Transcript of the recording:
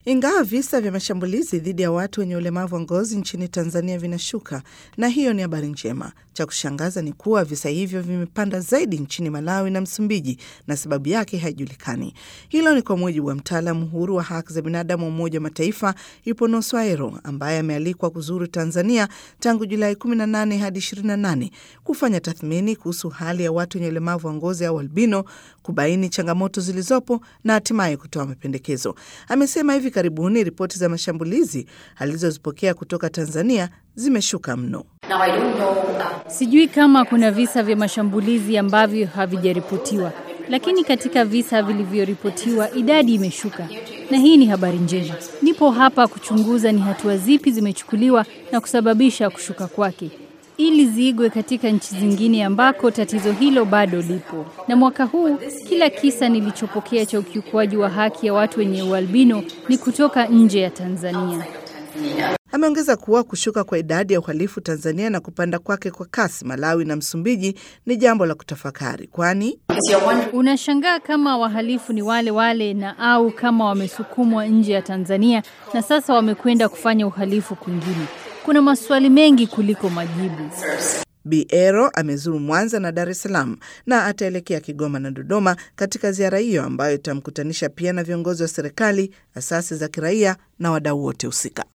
Ingawa visa vya mashambulizi dhidi ya watu wenye ulemavu wa ngozi nchini Tanzania vinashuka, na hiyo ni habari njema. Cha kushangaza ni kuwa visa hivyo vimepanda zaidi nchini Malawi na Msumbiji, na sababu yake haijulikani. Hilo ni kwa mujibu wa mtaalamu huru wa haki za binadamu wa Umoja wa Mataifa Iponoso Aero, ambaye amealikwa kuzuru Tanzania tangu Julai 18 hadi 28 kufanya tathmini kuhusu hali ya watu wenye ulemavu wa ngozi au albino, kubaini changamoto zilizopo na hatimaye kutoa mapendekezo. Amesema hivi karibuni ripoti za mashambulizi alizozipokea kutoka Tanzania zimeshuka mno. Now, I don't know, uh, Sijui kama kuna visa vya mashambulizi ambavyo havijaripotiwa, lakini katika visa vilivyoripotiwa idadi imeshuka, na hii ni habari njema. Nipo hapa kuchunguza ni hatua zipi zimechukuliwa na kusababisha kushuka kwake ili ziigwe katika nchi zingine ambako tatizo hilo bado lipo. Na mwaka huu kila kisa nilichopokea cha ukiukwaji wa haki ya watu wenye ualbino ni kutoka nje ya Tanzania. Ameongeza kuwa kushuka kwa idadi ya uhalifu Tanzania na kupanda kwake kwa kasi Malawi na Msumbiji ni jambo la kutafakari, kwani is your one Unashangaa kama wahalifu ni wale wale na au kama wamesukumwa nje ya Tanzania na sasa wamekwenda kufanya uhalifu kwingine. Kuna maswali mengi kuliko majibu. Biero amezuru Mwanza na Dar es Salaam na ataelekea Kigoma na Dodoma katika ziara hiyo ambayo itamkutanisha pia na viongozi wa serikali, asasi za kiraia na wadau wote husika.